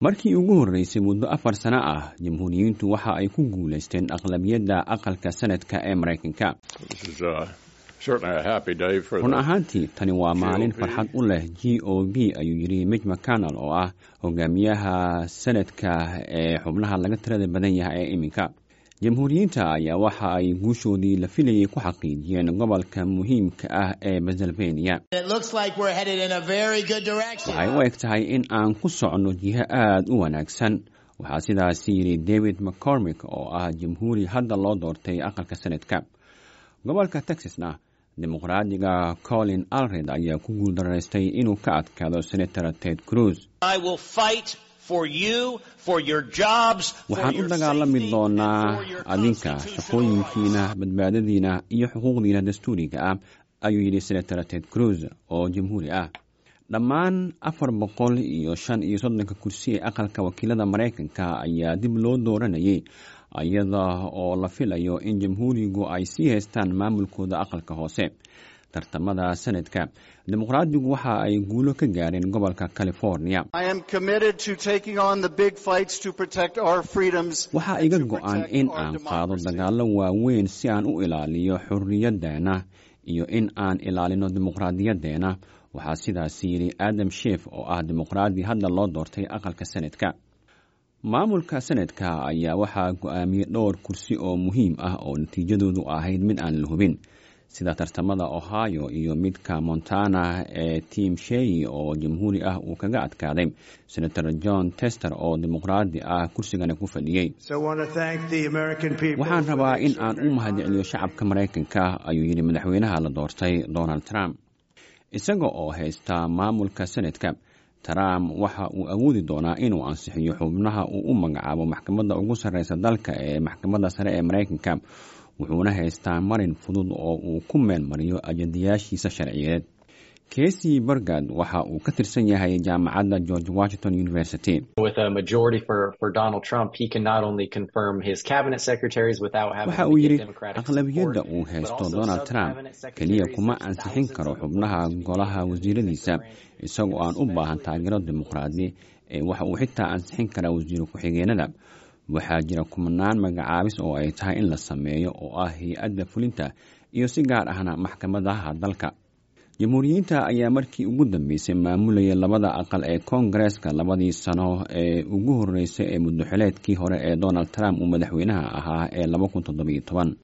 markii ugu horreysay muddo afar sano ah jamhuuriyiintu waxa ay ku guulaysteen aqlabiyadda aqalka sanadka ee maraykanka run ahaantii tani waa maalin farxad u leh g o b ayuu yidhi mij mcconnell oo ah hogaamiyaha sanadka ee xubnaha laga tirada badan yahay ee iminka jamhuuriyiinta ayaa waxa ay guushoodii la filayay ku xaqiijiyeen gobolka muhiimka ah ee pennsylvania waxay u eg tahay in aan ku socno jiho aada u wanaagsan waxaa sidaasi yidhi david mccormick oo ah jamhuuri hadda loo doortay aqalka sanadka gobolka texasna dimuqraadiga colin alred ayaa ku guuldaraystay inuu ka adkaado senator ted cruz waxaan u dagaalami doonaa adinka shaqooyinkiina badbaadadiina iyo xuquuqdiina dastuuriga ah ayuu yidhi senator ted cruz oo jamhuuri ah dhammaan afar boqol iyo shan iyo soddonka kursi ee aqalka wakiilada maraykanka ayaa dib loo dooranayay iyada oo la filayo in jamhuurigu ay sii haystaan maamulkooda aqalka hoose tartamada sanadka dimuqraadigu waxa ay guulo ka gaareen gobolka california waxaa iga go-an in aan qaado dagaalo waaweyn si aan u ilaaliyo xurriyaddeena iyo in aan ilaalino dimuqraadiyadeena waxaa sidaasi yidhi adam sheef oo ah dimuqraadi hadda loo doortay aqalka sanadka maamulka sanadka ayaa waxaa go-aamiyey dhowr kursi oo muhiim ah oo natiijadoodu ahayd mid aan la hubin sida tartamada ohio iyo midka montana ee tim shey oo jamhuuri ah uu kaga adkaaday senator john tester oo dimuqraadi ah kursigana ku fadhiyey waxaan rabaa in aan u mahadceliyo shacabka maraykanka ayuu yidhi madaxweynaha la doortay donald trump isaga oo haysta maamulka sanadka trump waxa uu awoodi doonaa inuu ansixiyo xubnaha uu u magacaabo maxkamadda ugu sarreysa dalka ee maxkamadda sare ee maraykanka wuxuuna haystaa marin fudud oo uu ku meel mariyo ajadayaashiisa sharciyeed casey bergad waxa uu ka tirsan yahay jaamacadda george washington university waxa uu yidhi aqlabiyadda uu haysto donald trump keliya kuma ansixin karo xubnaha golaha wasiiradiisa isagoo aan u baahan taageero dimuqraadi ee waxa uu xitaa ansixin karaa wasiiro ku-xigeenada waxaa jira kumanaan magacaabis oo ay tahay in la sameeyo oo ah hay-adda fulinta iyo si gaar ahna maxkamadaha dalka jamhuuriyiinta ayaa markii ugu dambeysay maamulayay labada aqal ee koongareeska labadii sano ee ugu horreysay ee muddoxileedkii hore ee donald trump uu madaxweynaha ahaa ee